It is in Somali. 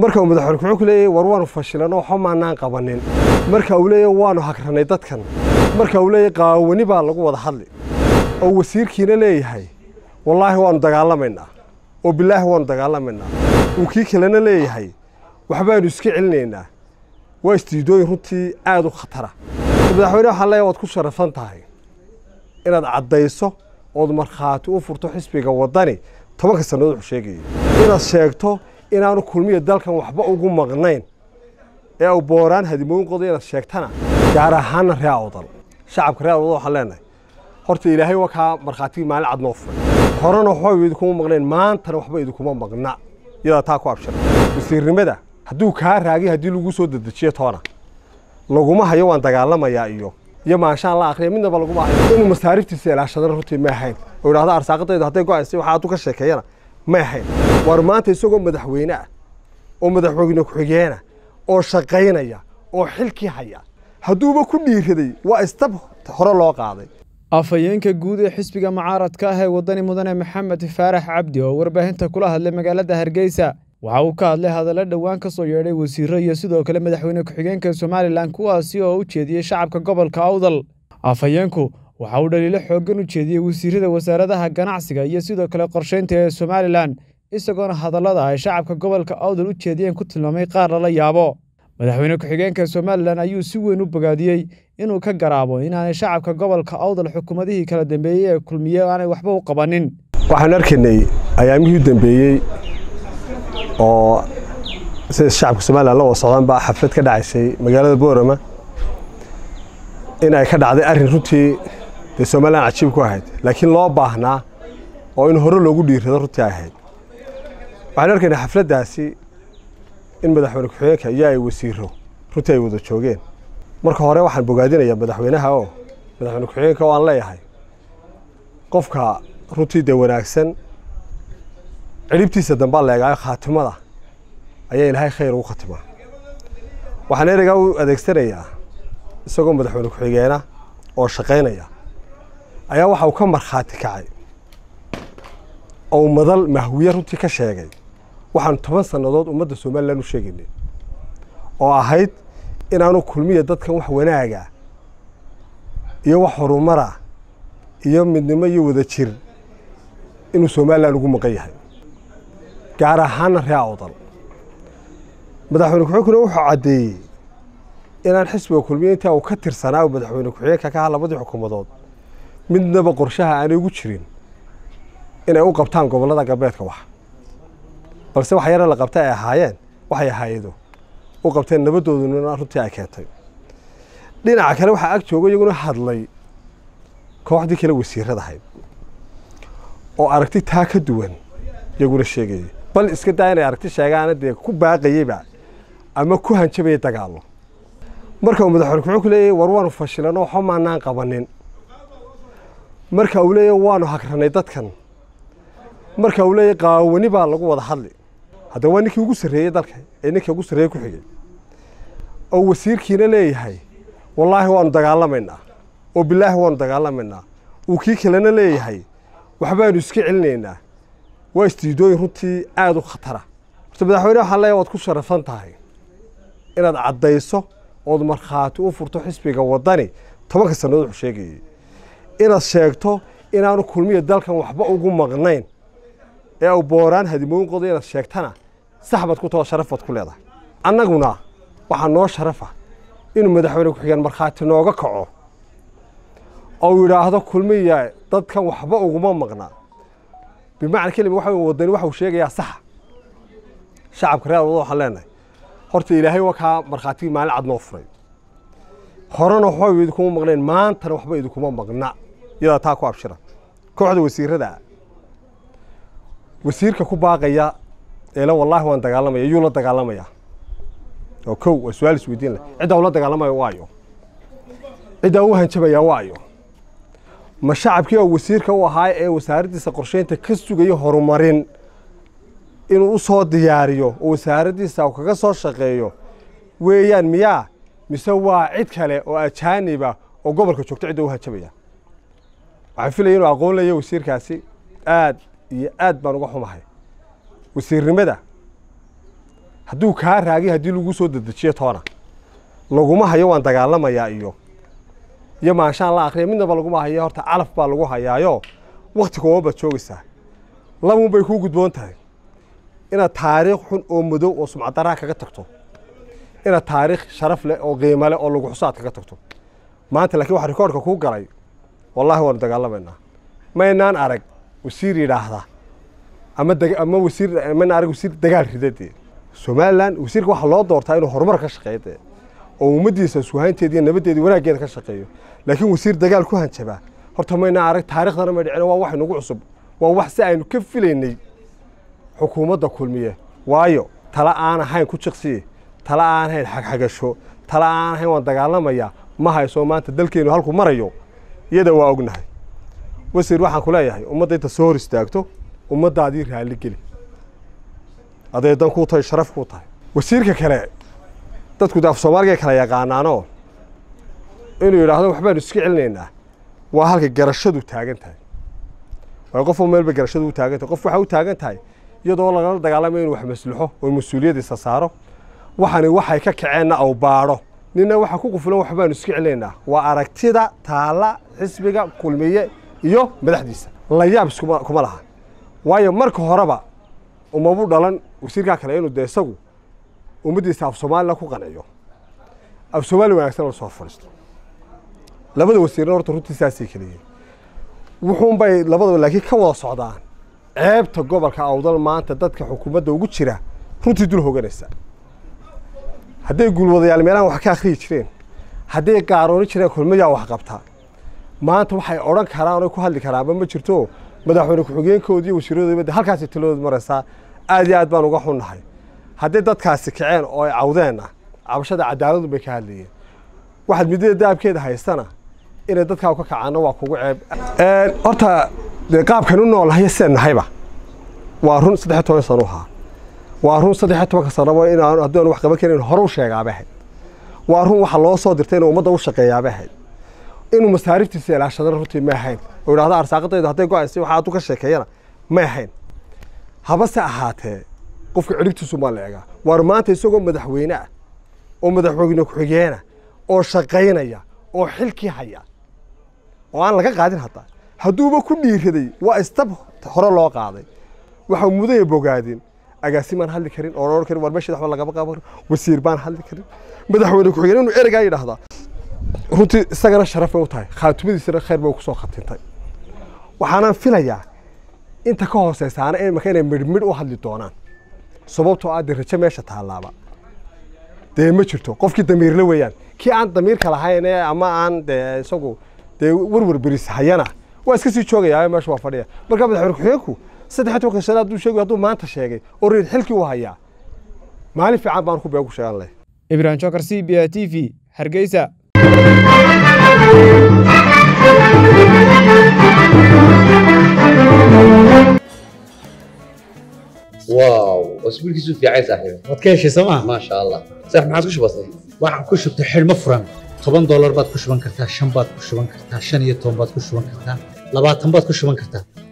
marka uu madaxweyne wuxuu ku leeyahay war waanu fashilan oo waxba maanaan qabanin marka uu leeyahay waanu hagranay dadkan marka uu leeyahay qaawani baa lagu wada hadli oo wasiirkiina leeyahay wallaahi waanu dagaalamaynaa oo bilaahi waanu dagaalamaynaa uu kii kalena leeyahay waxbaanu iska celinaynaa waa istiidooyin runtii aada u khatara madaxweyne waxaan leeyahay waad ku sharafan tahay inaad caddayso ood markhaati u furto xisbiga waddani tobanka sannadood wuxuu sheegayay inaad sheegto inaanu kulmiya dalkan waxba ugu maqnayn ee uu booraan hadimooyin qodo inaad sheegtana gaar ahaana ree awdal shacabka ree awdal waxaan leenahay horta ilaahay waa kaa markhaatigii maalin cad noo furay horena waxba idinkuma maqnayn maantana waxba idinkuma maqna iyadaa taa ku abshira wasiirnimada hadduu kaa raagay haddii lagu soo dedejiyo toona laguma hayo waan dagaalamayaa iyo iyo maanshaan la akriya midnaba laguma hayo inuu masaariftiisa ilaashadana runtii ma ahayn oo idhahdo arsaaqadaydu hadday go-aysay waxaa addu ka sheekeeyana ma ahayn war maanta isagoo madaxweyne ah oo madaxweyne ku-xigeena oo shaqaynaya oo xilkii haya hadduuba ku dhiiraday waa istab hore loo qaaday afhayeenka guud ee xisbiga mucaaradka ah ee waddani mudane maxamed faarax cabdi oo warbaahinta kula hadlay magaalada hargeysa waxa uu ka hadlay hadallo dhowaan ka soo yeedhay wasiiro iyo sidoo kale madaxweyne ku-xigeenka somalilan kuwaasi oo u jeediyey shacabka gobolka awdal afhayeenku waxa uu dhaliilo xooggan u jeediyey wasiirada wasaaradaha ganacsiga iyo sidoo kale qorshaynta ee somalilan isagoona hadallada ay shacabka gobolka awdal u jeediyeen ku tilmaamay qaar lala yaabo madaxweyne ku-xigeenka somalilan ayuu si weyn u bogaadiyey inuu ka garaabo inaanay shacabka gobolka awdal xukuumadihii kala dambeeyey ee kulmiye aanay waxba u qabanin waxaan arkaynay ayaamihii u dambeeyey oo sida shacabka somalilan la wada socdaan baa xaflad ka dhacaysay magaalada boorama in ay ka dhacday arrin runtii dee somalilan cajiib ku ahayd laakiin loo baahnaa oo in hore loogu dhiirrado runtii ay ahayd waxaan arkaynay xafladdaasi in madaxweyne ku-xigeenka iyo ay wasiiro runtii ay wada joogeen marka hore waxaan bogaadinayaa madaxweynaha oo madaxweyne ku-xigeenka oo aan leeyahay qofka runtii dee wanaagsan ciribtiisa dambaa la eegaayo khaatimada ayaa ilaahay khayr ugu khatimaa waxaan ereygaa u adeegsanayaa isagoo madaxweyne ku-xigeena oo shaqaynaya ayaa waxa uu ka markhaati kacay oo madal mahwiye runtii ka sheegay waxaanu toban sannadood ummadda somalilan u sheegaynay oo ahayd inaanu kulmiya dadkan wax wanaaga iyo wax horumara iyo midnimo iyo wada jir inuu somalilan ugu maqan yahay gaar ahaana ree awdal madaxweyne ku-xigeenkuna wuxuu caddeeyey inaan xisbiga kulmiya intaa uu ka tirsanaa madaxweyne ku-xigeenka ka aha labadii xukuumadood midnaba qorshaha aanay ugu jirin inay u qabtaan gobollada galbeedka wax balse wax yare la qabta ay ahaayeen waxay ahaayedo u qabteen nabadooduna runtii ay keentay dhinaca kale waxaa ag jooga iyaguna hadlay kooxdii kale wasiiradahayd oo aragti taa ka duwan iyaguna sheegayay bal iska daa inay aragti sheegaana dee ku baaqayeyba ama ku hanjabayay dagaallo marka uu madaxweyne kuxuu ku leeyahay war waanu fashilan oo waxba maanaan qabanin marka uu leeyahay waanu hagranay dadkan marka uu leeyahay qaawani baa lagu wada hadli haddaba waa ninkii ugu sarreeyey dalka ee ninkii ugu sarreeyey ku xigay oo wasiirkiina leeyahay wallaahi waanu dagaalamaynaa oo bilaahi waanu dagaalamaynaa uu kii kalena leeyahay waxbaanu iska celinaynaa waa istiidooyin runtii aada u khatara horta madaxweyne waxaan leeyahay waad ku sharafan tahay inaad caddayso ood markhaati u furto xisbiga waddani tobanka sannadood wuxuu sheegayay inaad sheegto inaanu kulmiya dalkan waxba ugu maqnayn ee uu booraan hadimooyin qodo inaad sheegtana sax baad ku taho sharaf baad ku leedahay annaguna waxaa noo sharafa inuu madaxweyne ku-xigeen markhaati nooga kaco oo yidhaahdo kulmiya dadkan waxba uguma maqna bimacna kelima waxa waddani waxa uu sheegayaa saxa shacabka reer wadada waxaan leenahay horta ilaahay waa kaa markhaatigii maalin cad noo furay horena waxba idinkuma maqnayn maantana waxba idinkuma maqna iyadaa taa ku abshira kooxda wasiirada wasiirka ku baaqaya eela wallaahi waan dagaalamaya yuu la dagaalamaya oo kow waa su-aal isweydiin leh ciddaa ula dagaalamayo waayo ciddaa u hanjabaya waayo ma shacabkii oo wasiirka u ahaa ee wasaaraddiisa qorsheynta ka sugaya horumarin inuu u soo diyaariyo oo wasaaraddiisa uu kaga soo shaqeeyo weeyaan miyaa mise waa cid kale oo ajaaniba oo gobolka joogto cidda u hanjabaya waxaan filaya inuu aqoon leeya wasiirkaasi aad iyo aad baan uga xumahay wasiirnimada hadduu kaa raagay haddii lagu soo dedejiyo toona laguma hayo waan dagaalamayaa iyo iyo maanshaan la akriya midnaba laguma hayo horta calaf baa lagu hayaayo wakti kooba baad joogaysaa labuun bay kuu gudboon tahay inaad taariikh xun oo madow oo sumcadaraa kaga tagto inaad taariikh sharaf leh oo qiimo leh oo lagu xusaad kaga tagto maanta laakiin waxa rikoorhka kuu galay wallaahi waanu dagaalamaynaa maynaan arag wasiir yidhaahda ama ama wasiir maynaan arag wasiir dagaal ridadee somalilan wasiirka waxaa loo doortaa inuu horumar ka shaqeeyo dee oo ummaddiisa iswahaynteeda iyo nabaddeeda wanaaggeeda ka shaqeeyo laakiin wasiir dagaal ku hanjabaa horta maynaan arag taarikhdana may dhicin waa wax inagu cusub waa wax si aynu ka filaynay xukuumadda kulmiye waayo tala aan ahayn ku jiqsiye tala aan ahayn xagxagasho tala aan ahayn waan dagaalamayaa ma hayso maanta dalkeenu halku marayo iyada waa ognahay wasiir waxaan ku leeyahay ummadda inta soo hor istaagto ummaddaadii raalli geli aday dan kuu tahay sharaf kuu tahay wasiirka kale dadku de af soomaaliga kala yaqaanaanoo inuu yidhaahdo waxbaanu iska celinaynaa waa halka garashadu taagan tahay waayo qof meelba garashadu u taagan tahay qof waxaa u taagan tahay iyadoo lagala dagaalamayo inuu wax maslaxo oo mas-uuliyaddiisa saaro waxani waxay ka kaceenna aw baadho nina waxaa ku qufulan waxbaanu iska celinaynaa waa aragtida taalla xisbiga kulmiye iyo madaxdiisa layaab iskuma laha waayo marka horeba umabu dhalan wasiirkaa kale inuu dee isagu ummaddiisa af soomaalila ku qanciyo af soomaali wanaagsan la soo fadhiisto labada wasiirna horta runtii saasay keliyiin wuxuunbay labadaba laakiin ka wada socdaan ceebta gobolka awdal maanta dadka xukuumadda ugu jira runtii dul hoganaysa hadday guulwadayaal meelahan wax ka akhriyi jireen hadday gaarooni jireen kulmayaa wax qabtaa maanta waxay odhan karaan oo ku hadli karaanba ma jirto madaxweyne ku-xigeenkoodii iyo wasiiradoodaba halkaasay taladooda maraysaa aad iyo aad baan uga xunnahay hadday dadkaasi kaceen oo ay cawdeenna cabashada cadaaladu bay ka hadlayeen waxaad midada daabkeeda haystana inay dadkaa ka kacaanna waa kugu ceeb horta dee qaabkan u noolnahay sidaan nahayba waa run saddex toban sano ahaa waa run saddex tobanka sanoba inaan haddii aan wax qaban karin hore u sheegaabay ahayd waa run waxa loo soo dirtay inuu ummadda u shaqeeyaabay ahayd inuu masaariftiisa ilaashadana runtii ma ahayn oo idhahda arsaaqadaydu hadday go-aysay waxa aduu ka sheekeeyana ma ahayn habase ahaatee qofka ciribtiisu maa la egaa waar maanta isagoo madaxweyne ah oo madaxweyne ku-xigeena oo shaqaynaya oo xilkii haya oo aan laga qaadin hadda hadduuba ku dhiiraday waa istab hore loo qaaday waxa mudaya bogaadin agaasi maan hadli karin oo odhan karin war meesheeda waxba lagama qaban karin wasiir baan hadli karin madaxweyne ku-xigeen inuu ereygaa yidhaahdaa runtii isagana sharaf bay u tahay khaatumadiisana khayr bay kusoo khatintay waxaanaan filayaa inta ka hooseysaana imaka inay midhmidh u hadli doonaan sababtoo ah dee rajo meesha taallaaba dee ma jirto qofkii damiirle weeyaan kii aan damiirka lahayn ee ama aan dee isagu dee werwer beris hayana waa iska sii joogayaa meesha waa fadhiya marka madaxweyne ku-xigeenku saddex tobanka sano hadduu sheegay hadduu maanta sheegay oo reer xilkii u hayaa maalin fiican baan ku beegu sheegan leh ibrahim jokar c b a t v hargeysa واو اسبوع كيسو في عايز صاحبي waad ka heshay sooma ما شاء الله صح ما عادش بسيط waxaan ku shubtay xidhmo furan toban doolar baad ku shuban kartaa shan baad ku shuban kartaa shan iyo toban baad ku shuban kartaa labaatan baad ku shuban kartaa